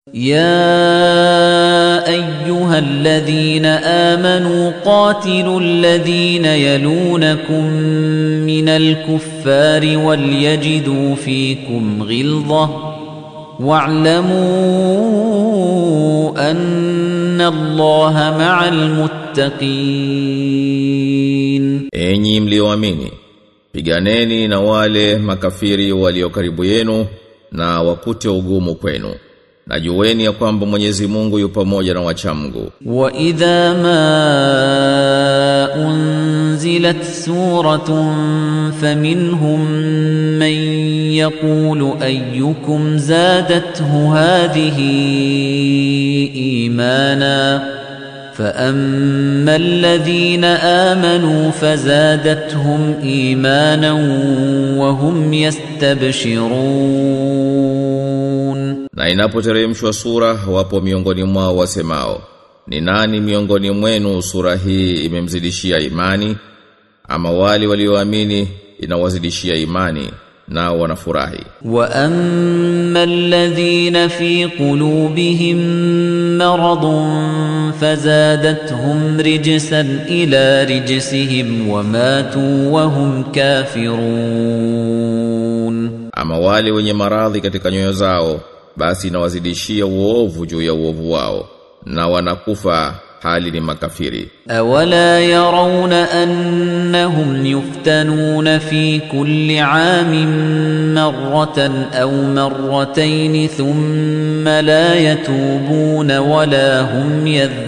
يا ايها الذين امنوا قاتلوا الذين يلونكم من الكفار وليجدوا فيكم غلظه واعلموا ان الله مع المتقين Enyi mlioamini piganeni na wale makafiri walio karibu yenu na wakute ugumu kwenu na jueni ya kwamba Mwenyezi Mungu yu pamoja na wachamgu واذا ما انزلت سوره فمنهم من يقول ايكم زادته هذه ايمانا فاما الذين امنوا فزادتهم ايمانا وهم يستبشرون na inapoteremshwa sura wapo miongoni mwao wasemao ni nani miongoni mwenu sura hii imemzidishia imani ama wale walioamini inawazidishia imani nao wanafurahi واما الذين في قلوبهم مرض فزادتهم رجسا الى رجسهم وماتوا وهم كافرون ama wale wenye maradhi katika nyoyo zao basi inawazidishia uovu juu ya uovu wao na wanakufa hali ni makafiri اولا يرون انهم يفتنون في كل عام مره او مرتين ثم لا يتوبون ولا هم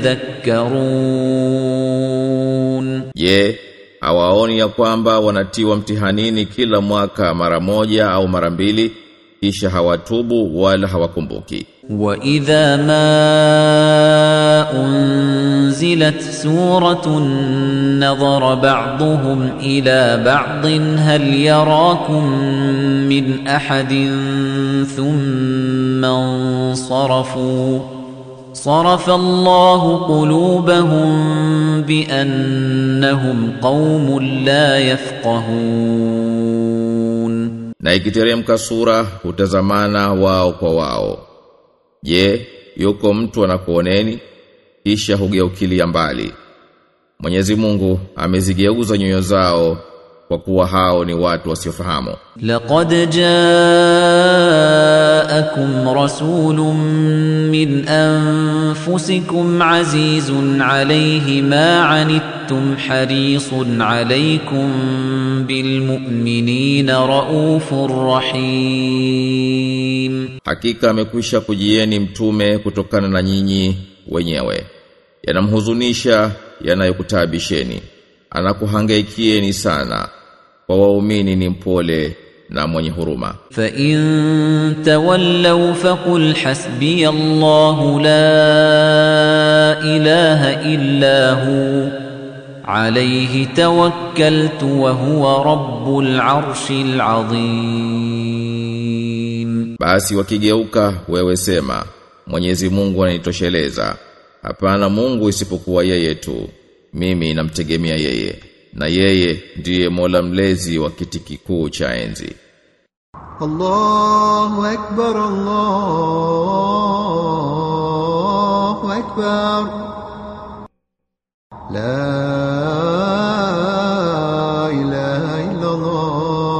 يذكرون je hawaoni ya kwamba wanatiwa mtihanini kila mwaka mara moja au mara mbili kisha hawatubu wala hawakumbuki واذا ما انزلت سوره نظر بعضهم الى بعض هل يراكم من احد ثم انصرفوا صرف الله قلوبهم بانهم قوم لا يفقهون na ikiteremka sura hutazamana wao kwa wao je yuko mtu anakuoneni kisha hugeukilia mbali Mwenyezi Mungu amezigeuza nyoyo zao kwa kuwa hao ni watu wasiofahamu لقد جاءكم رسول من انفسكم عزيز عليه ما عنتم حريص عليكم بالمؤمنين رؤوف رحيم Hakika amekwisha kujieni mtume kutokana na nyinyi wenyewe. Yanamhuzunisha yanayokutabisheni. Anakuhangaikieni sana. Kwa waumini ni mpole na mwenye huruma. فإن تولوا فقل حسبي الله لا إله إلا هو عليه توكلت وهو رب العرش العظيم Basi wakigeuka wewe sema, Mwenyezi Mungu anitosheleza. Hapana Mungu isipokuwa yeye tu. Mimi namtegemea yeye. Na yeye ndiye Mola mlezi wa kiti kikuu cha enzi. الله أكبر الله أكبر لا إله إلا الله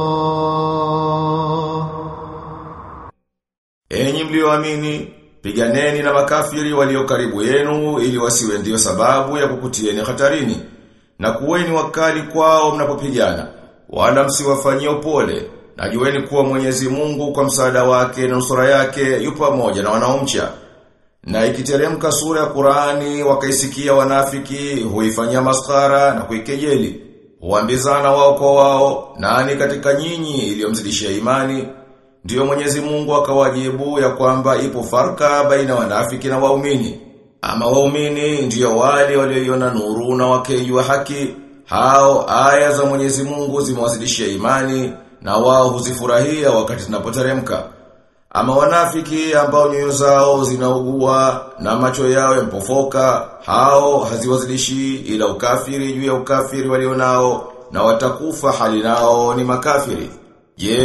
Enyi mlioamini, piganeni na makafiri walio karibu yenu ili wasiwe ndio sababu ya kukutieni hatarini. Na kuweni wakali kwao mnapopigana, wala msiwafanyie upole. Na jueni kuwa Mwenyezi Mungu kwa msaada wake na nusura yake yupo pamoja na wanaomcha. Na ikiteremka sura ya Qur'ani wakaisikia wanafiki huifanyia maskara na kuikejeli. Huambizana wao kwa wao, nani katika nyinyi iliyomzidishia imani? Ndiyo Mwenyezi Mungu akawajibu ya kwamba ipo farka baina wanafiki na waumini. Ama waumini ndiyo wale walioiona nuru na wakijua haki. Hao aya za Mwenyezi Mungu zimewazidishia imani na wao huzifurahia wakati zinapoteremka. Ama wanafiki ambao nyoyo zao zinaugua na macho yao yampofoka, hao haziwazidishi ila ukafiri juu ya ukafiri walionao na watakufa hali nao ni makafiri. Je,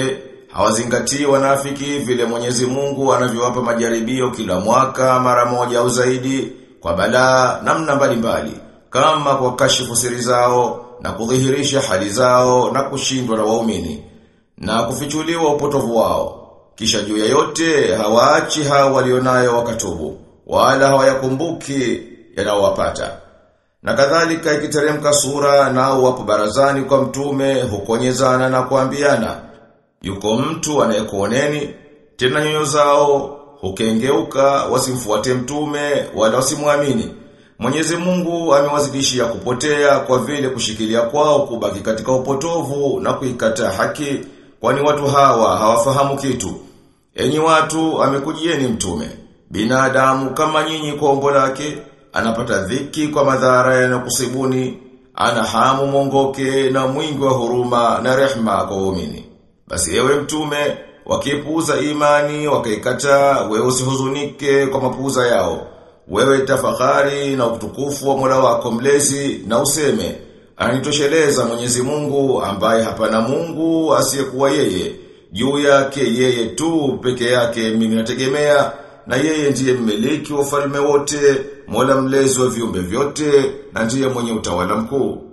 hawazingatii wanafiki vile Mwenyezi Mungu anavyowapa majaribio kila mwaka mara moja au zaidi kwa balaa namna mbalimbali kama kwa kashifu siri zao na kudhihirisha hali zao na kushindwa na waumini na kufichuliwa upotovu wao kisha juu ya yote hawaachi hao walionayo wakatubu wala hawayakumbuki yanayowapata na kadhalika ikiteremka sura nao wapo barazani kwa mtume hukonyezana na kuambiana yuko mtu anayekuoneni tena nyoyo zao hukengeuka wasimfuate mtume wala wasimwamini Mwenyezi Mungu amewazidishia kupotea kwa vile kushikilia kwao kubaki katika upotovu na kuikataa haki kwani watu hawa hawafahamu kitu. Enyi watu amekujieni mtume. Binadamu kama nyinyi kwa umbo lake anapata dhiki kwa madhara yanayokusibuni, ana hamu mongoke na mwingi wa huruma na rehma kwa waumini. Basi ewe mtume wakipuuza imani wakaikataa wewe usihuzunike kwa mapuuza yao. Wewe tafakari na utukufu wa Mola wako mlezi na useme anitosheleza Mwenyezi Mungu ambaye hapana Mungu asiyekuwa yeye juu yake yeye tu peke yake mimi nategemea na yeye ndiye mmiliki wa ufalme wote Mola mlezi wa viumbe vyote na ndiye mwenye utawala mkuu